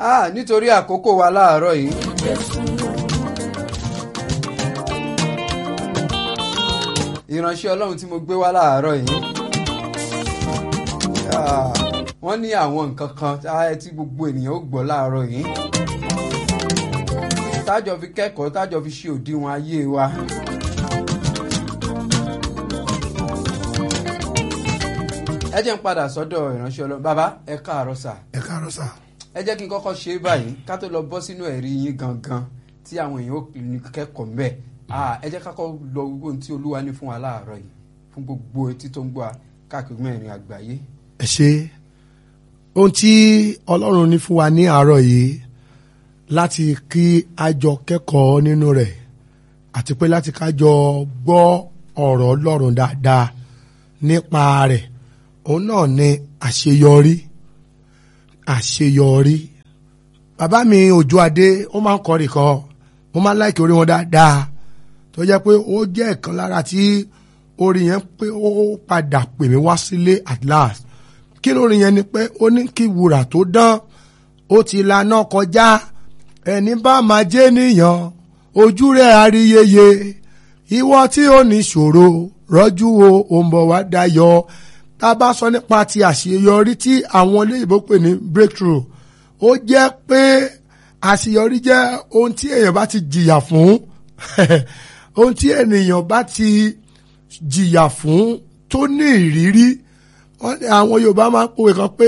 ah nítorí àkókò wa láàárọ̀ yìí. ìránṣẹ́ ọlọ́run tí mo gbé wá láàárọ̀ yìí. Ah, wọ́n ní àwọn nǹkan kan ah, tí gbogbo ènìyàn ó gbọ́ láàárọ̀ yìí. tájọ fi kẹ́kọ̀ọ́ tájọ fi ṣe òdiwọ̀n ayé wa. ẹ jẹ́ ń padà sọ́dọ̀ ìránṣẹ́ ọlọ́run bàbá ẹ káàárọ̀ sà ẹ káàárọ̀ sà. ẹ jẹ́ kí n kọ́kọ́ ṣe é báyìí ká tó lọ bọ́ sínú ẹ̀rí yín gangan tí àwọn èèyàn ó ní kẹ́kọ̀ọ́ mbẹ́ ẹ jẹ́ kákọ́ lọ wo ohun tí olúwa ní fún wa láàárọ̀ yìí fún gbogbo etí tó ń gbọ́ wa káàkiri mẹ́rin àgbáyé. ẹ ṣe ohun tí ọlọ́run ní fún wa ní àárọ̀ yìí láti kí a jọ kẹ́kọ̀ọ́ nínú rẹ̀ àti pé láti ká jọ gbọ́ ọ̀rọ̀ ọlọ́run dáadáa nípa rẹ̀ òun náà ni àṣeyọrí àṣeyọrí bàbá mi òjò adé ó máa ń kọrin kan mo máa ń láìkí orí wọn dáadáa tó jẹ́ pé ó jẹ́ ìkan lára tí orin yẹn pé ó padà pè mí wá sílé at last kí lórin yẹn ni pé ó ní kí wúrà tó dán ó ti laná kọjá ẹni bá máa jẹ́ nìyàn ojú rẹ̀ àríyeye ìwọ tí ó ní ṣòro rọ́jú o ò ń bọ̀ wá dayọ̀ tá a bá sọ nípa ti àṣeyọrí tí àwọn olóyìnbó pè ní breakthrough ó jẹ́ pé àṣeyọrí jẹ́ ohun tí èèyàn bá ti jìyà fún ohun tí ènìyàn bá ti jìyà fún tó ní ìrírí àwọn Yorùbá máa ń pòwe kan pé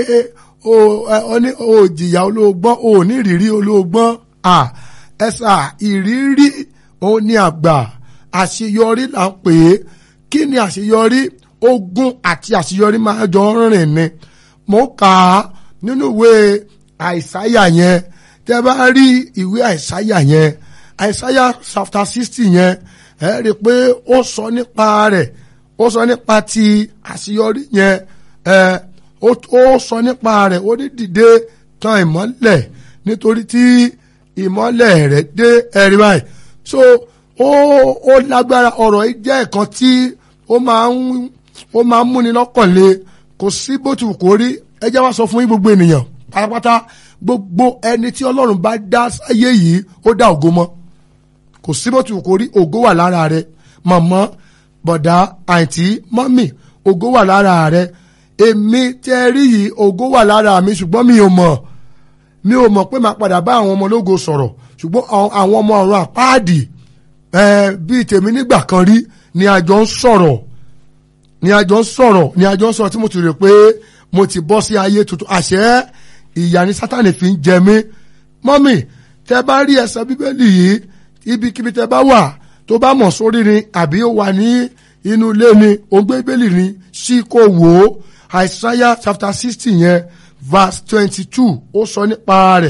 ó ní o jìyà olóògbọ́n o ní ìrírí olóògbọ́n ẹ̀sà ìrírí òun ni àgbà àṣeyọrí là ń pè é kí ni àṣeyọrí ogun àti àṣeyọrí máa jọ rìn ni mo kà á nínú ìwé àìsáyà yẹn tẹ́ bá rí ìwé àìsáyà yẹn àìsáyà chapter sixty yẹn ẹ rí i pé ó sọ nípa rẹ̀ ó sọ nípa ti àṣeyọrí yẹn ẹ ó sọ nípa rẹ̀ ó ní dìde tan ìmọ́lẹ̀ nítorí tí ìmọ́lẹ̀ rẹ̀ dé ẹ̀rí báyìí so ó ó lágbára ọ̀rọ̀ yìí jẹ́ ẹ̀kan tí ó máa ń ó máa ń múni lọ́kàn le kò sí bó ti wù kó rí ẹ jẹ́ wá sọ fún yín gbogbo ènìyàn pátápátá gbogbo ẹni tí ọlọ́run bá dá sáyé yìí ó dá ògo mọ́ kò sí bó ti wù kó rí ògo wà lára rẹ mọ̀mọ́ bọ̀dá àǹtí mọ́mì ògo wà lára rẹ èmi tẹ́ rí yìí ògo wà lára mi ṣùgbọ́n mi ò mọ̀ mi ò mọ̀ pé màá padà bá àwọn ọmọ ológo sọ̀rọ̀ ṣùgbọ́n àwọn ọmọ ọ̀run àpáàdì bíi tèmi nígbà kan rí ni a jọ ń sọ̀rọ̀ ni a jọ ń sọ̀rọ̀ ni a jọ ń sọ̀rọ̀ tí mo ti rò pé mo ti bọ́ sí ayé tuntun àṣẹ ìyà ni sátani fi ń jẹ mí mọ́mì tẹ́ bá rí ẹsẹ̀ bíbélì yìí ibikíbi tẹ́ bá wà tó bá mọ̀ sórí ni àbí ó wà ní inú ilé ni ó ń gbé bíbélì ni sí kò wò ó Isaiah chapter sixty yẹn verse twenty two ó sọ nípa rẹ̀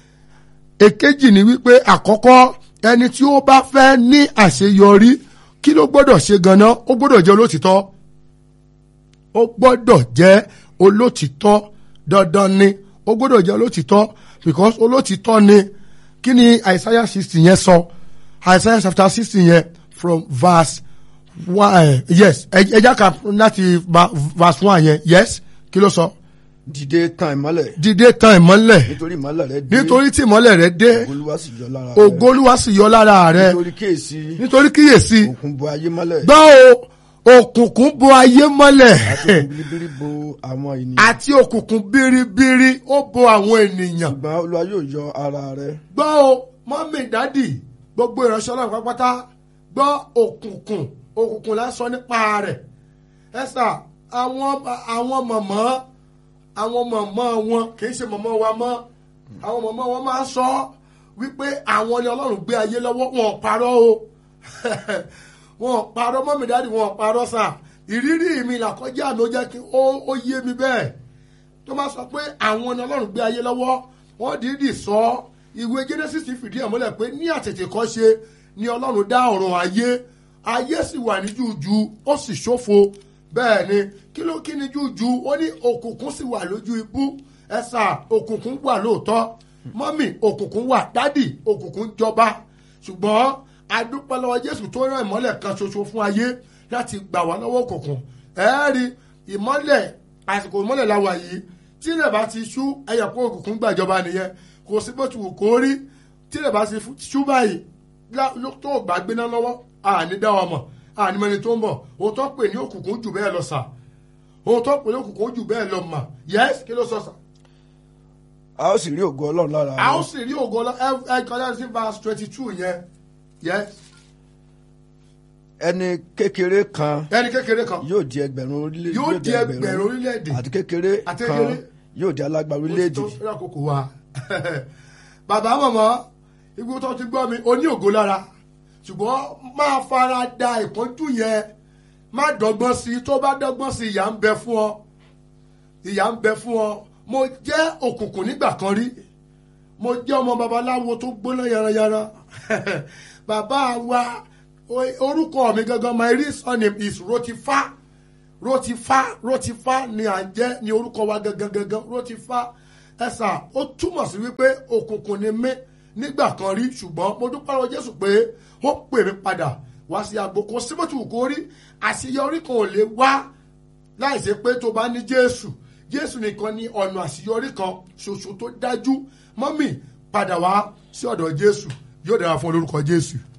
èkejì ni wípé àkọ́kọ́ ẹni tí ó bá fẹ́ ní àṣeyọrí kí ló gbọ́dọ̀ ṣe ganan ó gbọ́dọ̀ jẹ́ olótìtọ́ ó gbọ́dọ̀ jẹ́ olótìtọ́ dandan ni ó gbọ́dọ̀ jẹ́ olótìtọ́ because olótìtọ́ ni kí ni Isaiah sixty yẹn sọ Isaiah chapter sixty yẹn from verse one yes ẹja kan láti verse one yẹn yes kí ló sọ. dìde tan ìmọ́lẹ̀. dìde tan ìmọ́lẹ̀. nítorí ìmọ́lẹ̀ rẹ dé. nítorí tí ìmọ́lẹ̀ rẹ dé. ògolúwa sì yọ lára rẹ. ògolúwa sì yọ lára rẹ. nítorí kíyèsí. nítorí kíyèsí. òkun bo ayé mọ́lẹ̀. gbọ́ o òkùnkùn bo ayé mọ́lẹ̀. àti òkun biribiri bo àwọn ènìyàn. àti òkùnkùn biribiri ó bo àwọn ènìyàn. ṣùgbọ́n olúwa yóò yọ ara rẹ. gbọ́ o mọ́mì dádì gbogbo ìránṣẹ́ ọlọ́run pátápátá gbọ́ òkùnkùn òkùnkùn la sọ nípa rẹ̀ ẹ sà àwọn àwọn mọ̀mọ́ àwọn mọ̀mọ́ wọn kì í ṣe mọ̀mọ́ wa mọ́ àwọn mọ̀mọ́ wọn máa ń sọ wípé àwọn ni ọlọ́run gbé ayé lọ́wọ́ wọn ò parọ́ o wọn ò parọ́ mọ́mì dáàdì wọn ò parọ́ sà ìrírí mi làkọjá mi ó jẹ́ kí ó yé mi bẹ́ẹ̀ tó máa sọ pé àwọn ni ọlọ́run gbé ayé lọ́wọ́ wọ́n dìídì sọ ìwé Genesis fìdí ẹ̀ múlẹ̀ pé ní àtètèkọ́ṣe ni ọlọ́run dá ọ̀run ayé ayé sì wà ní jújù ó sì ṣófo bẹ́ẹ̀ ni kí ló kí ni jújù ó ní òkùnkùn sì wà lójú ibú ẹ̀sà òkùnkùn wà lóòótọ́ mọ́mì òkùnkùn wà dádì òkùnkùn jọba ṣùgbọ́n adúpẹ́ lọ́wọ́ Jésù tó rán ìmọ́lẹ̀ kan ṣoṣo fún ayé láti gbà wá lọ́wọ́ òkùnkùn ẹ̀ẹ́rì ìmọ́lẹ̀ àsìkò ìmọ́lẹ̀ la wà yìí tí ilẹ̀ bá ti ṣú ẹyẹ kó òkùnkùn gbàjọba nìyẹn kò sí bó ti wù kó rí tí ilẹ̀ bá ti ṣú báyìí lá- ló- tó gbà gbéná lọ́wọ́ àní dá wa mọ̀ àní mẹni tó ń bọ̀ òun tó pè ní òkùnkùn jù bẹ́ẹ̀ lọ sà òun tó pè ní òkùnkùn jù bẹ́ẹ̀ lọ mà yẹ́sì kí ló sọ sà a ó sì rí ògo ọlọ́run lára a ó rẹ sì rí ògo lọ ẹ ẹ kọjá sí verse twenty two yẹn yẹ́sì ẹni kékeré kan ẹni kékeré kan yóò di ẹgbẹ̀rún orílẹ̀ yóò di ẹgbẹ̀rún orílẹ̀-èdè àti kékeré Àti kan kékeré. yóò di alágbára orílẹ̀-èdè tó fẹ́ràn àkókò wa bàbá mọ̀mọ́ ibi tó ti gbọ́ mi o ní ògo lára ṣùgbọ́n máa fara da ìpọ́njú yẹn má dọ́gbọ́n sí i tó bá dọ́gbọ́n sí i ìyà ń bẹ fún ọ ìyà ń bẹ fún ọ mo jẹ́ òkùnkùn nígbà kan rí mo jẹ́ ọmọ babaláwo tó gbóná yaranyaran bàbá wa o- orúkọ mi gangan my real surname is rotifa rotifa rotifa ni à ń jẹ́ ni orúkọ wa gangan gangan rotifa ẹ̀sà ó túmọ̀ sí wípé òkùnkùn ni mí nígbà kan rí ṣùgbọ́n mo dúpẹ́ lọ jésù pé ó pè mí padà wá sí agbo kò síbòtì wù kó rí àṣeyọrí kan ò lè wá láìsí pé tó bá ní jésù jésù nìkan ni ọ̀nà àṣeyọrí kan ṣoṣo tó dájú mọ́mì padà wá sí ọ̀dọ̀ jésù yóò dára fún olórúkọ jésù.